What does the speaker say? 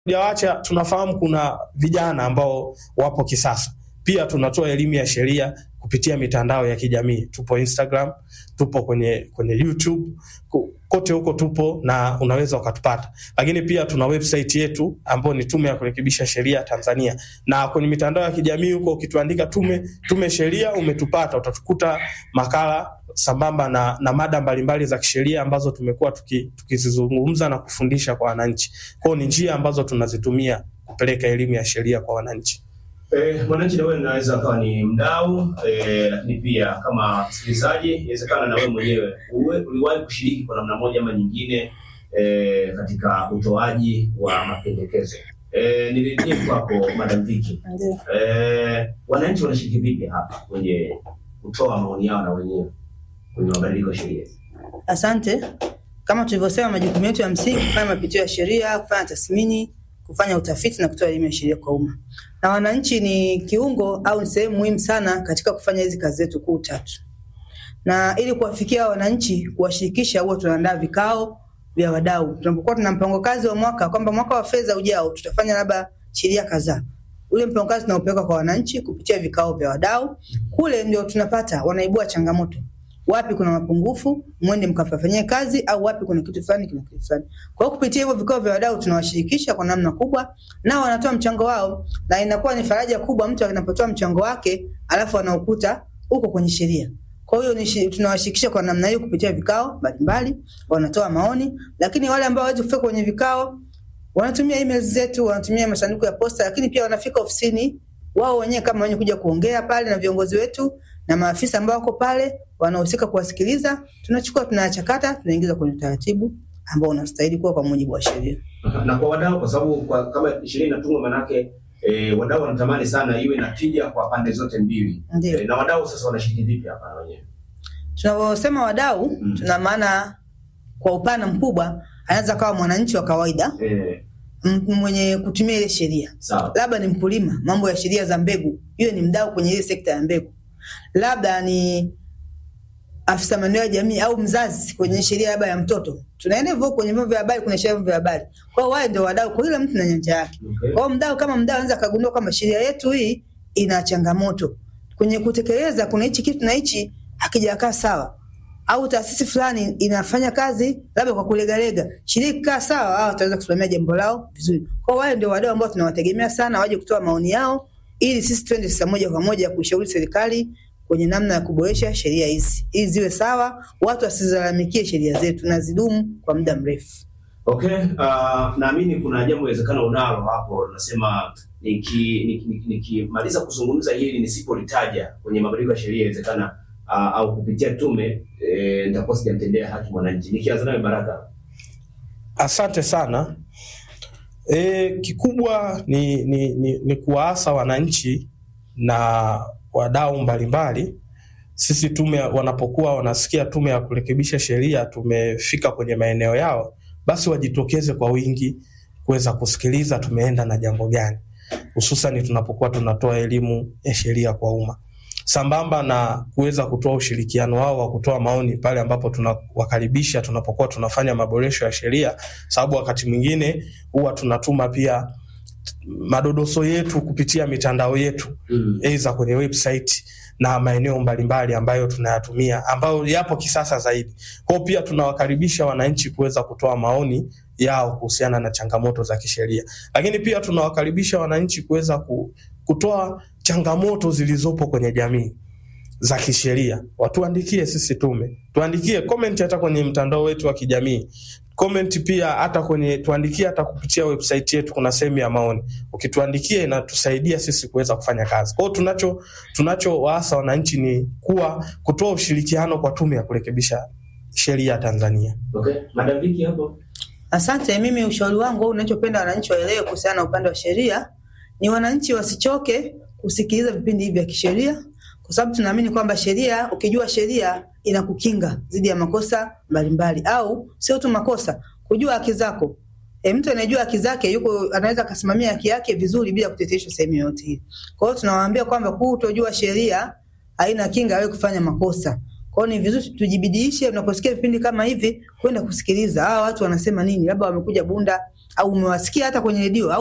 Hatujawacha, tunafahamu kuna vijana ambao wapo kisasa. Pia tunatoa elimu ya sheria kupitia mitandao ya kijamii. Tupo Instagram, tupo kwenye kwenye YouTube, ku- kote huko tupo na unaweza ukatupata. Lakini pia tuna website yetu ambayo ni Tume ya Kurekebisha Sheria Tanzania, na kwenye mitandao ya kijamii huko ukituandika tume tume sheria umetupata, utatukuta makala sambamba na, na mada mbalimbali za kisheria ambazo tumekuwa tuki- tukizizungumza na kufundisha kwa wananchi. Kwao ni njia ambazo tunazitumia kupeleka elimu ya sheria kwa wananchi. Eh, mwananchi na wewe unaweza akawa ni mdau eh, lakini pia kama msikilizaji, inawezekana na wewe mwenyewe uwe- uliwahi kushiriki kwa namna moja ama nyingine eh, katika utoaji wa mapendekezo. Eh, nirejee kwako Madam Vicky. Ndio. Eh, wananchi wanashiriki vipi hapa kwenye kutoa maoni yao na wenyewe kwenye mabadiliko ya sheria? Asante. Kama tulivyosema, majukumu yetu ya msingi kufanya mapitio ya sheria, kufanya tathmini, kufanya utafiti na kutoa elimu ya sheria kwa umma, na wananchi ni kiungo au ni sehemu muhimu sana katika kufanya hizi kazi zetu kuu tatu. Na ili kuwafikia wananchi, kuwashirikisha, huwa tunaandaa vikao vya wadau. Tunapokuwa tuna mpango kazi wa mwaka kwamba mwaka wa fedha ujao tutafanya labda sheria kadhaa, ule mpango kazi tunaupeleka kwa wananchi kupitia vikao vya wadau. Kule ndio tunapata wanaibua changamoto wapi kuna mapungufu, mwende mkafanyie kazi, au wapi kuna kitu fulani, kuna kitu fulani. Kwa hiyo kupitia hivyo vikao vya wadau tunawashirikisha kwa namna kubwa, nao wanatoa mchango wao, na inakuwa ni faraja kubwa mtu anapotoa mchango wake alafu anaukuta uko kwenye sheria. Kwa hiyo ni shi- tunawashirikisha kwa namna hiyo kupitia vikao mbalimbali, wanatoa maoni, lakini wale ambao hawawezi kufika kwenye vikao wanatumia emails zetu, wanatumia masanduku ya posta, lakini pia wanafika ofisini wao wenyewe kama wenye kuja kuongea pale na viongozi wetu na maafisa ambao wako pale wanahusika kuwasikiliza, tunachukua tunayachakata, tunaingiza kwenye utaratibu ambao unastahili kuwa kwa mujibu wa sheria. na kwa wadau, kwa sababu kwa, kama sheria inatungwa manake eh, wadau wanatamani sana iwe na tija kwa pande zote mbili Ndio. eh, na wadau sasa wanashiriki vipi hapa na wenyewe? Tunavyosema wadau, Mm. tuna maana kwa upana mkubwa, anaweza kawa mwananchi wa kawaida Eh, m- mwenye kutumia ile sheria sawa labda ni mkulima, mambo ya sheria za mbegu, hiyo ni mdau kwenye ile sekta ya mbegu. Labda ni afisa maendeleo ya jamii au mzazi kwenye sheria labda ya mtoto. Tunaenda hivyo kwenye vyombo vya habari, kuna sheria vya habari. Kwa hiyo wale ndio wadau, kwa kila mtu na nyanja yake. Okay. Kwa hiyo mdau kama mdau anaweza kagundua kwamba sheria yetu hii ina changamoto kwenye kutekeleza, kuna hichi kitu na hichi hakijakaa sawa, au taasisi fulani inafanya kazi labda kwa kulegalega, sheria ikikaa sawa, hao wataweza kusimamia jambo lao vizuri. Kwa hiyo wale ndio wadau ambao tunawategemea sana waje kutoa maoni yao, ili sisi twende sasa moja kwa moja kuishauri serikali kwenye namna ya kuboresha sheria hizi ili ziwe sawa, watu wasizilalamikie sheria zetu na zidumu kwa muda mrefu. Okay, uh, naamini kuna jambo inawezekana unalo hapo, nasema nikimaliza niki, niki, nikimaliza kuzungumza hili nisipolitaja kwenye mabadiliko ya sheria inawezekana uh, au kupitia tume eh, nitakuwa sijamtendea haki mwananchi. Nikianza nawe Baraka. Asante sana. E, kikubwa ni, ni, ni, ni kuwaasa wananchi na wadau mbalimbali. Sisi tume wanapokuwa wanasikia tume ya kurekebisha sheria tumefika kwenye maeneo yao, basi wajitokeze kwa wingi kuweza kusikiliza tumeenda na jambo gani, hususan tunapokuwa tunatoa elimu ya sheria kwa umma sambamba na kuweza kutoa ushirikiano wao wa kutoa maoni pale ambapo tunawakaribisha tunapokuwa tunafanya maboresho ya sheria, sababu wakati mwingine huwa tunatuma pia madodoso yetu kupitia mitandao yetu Mm. aidha kwenye website na maeneo mbalimbali ambayo tunayatumia ambayo yapo kisasa zaidi. Kwa hiyo pia tunawakaribisha wananchi kuweza kutoa maoni yao kuhusiana na changamoto za kisheria, lakini pia tunawakaribisha wananchi kuweza ku, kutoa changamoto zilizopo kwenye jamii za kisheria, watuandikie sisi tume, tuandikie comment hata kwenye mtandao wetu wa kijamii comment pia hata kwenye tuandikie hata kupitia website yetu, kuna sehemu ya maoni. Ukituandikia inatusaidia sisi kuweza kufanya kazi. Kwa hiyo tunacho tunachowaasa wananchi ni kuwa kutoa ushirikiano kwa tume ya kurekebisha sheria Tanzania. Okay, Madam Vicky hapo. Asante. Mimi ushauri wangu au unachopenda wananchi waelewe kuhusiana na upande wa sheria ni wananchi wasichoke kusikiliza vipindi hivi vya kisheria, kwa sababu tunaamini kwamba sheria, ukijua sheria inakukinga dhidi ya makosa mbalimbali, au sio tu makosa, kujua haki zako. E, mtu anayejua haki zake yuko anaweza akasimamia haki yake vizuri bila kuteteshwa sehemu yoyote ile. Kwa hiyo tunawaambia kwamba kutojua sheria haina kinga wewe kufanya makosa. Kwa hiyo ni vizuri tujibidiishe unaposikia vipindi kama hivi kwenda kusikiliza hawa watu wanasema nini, labda wamekuja Bunda au umewasikia hata kwenye redio au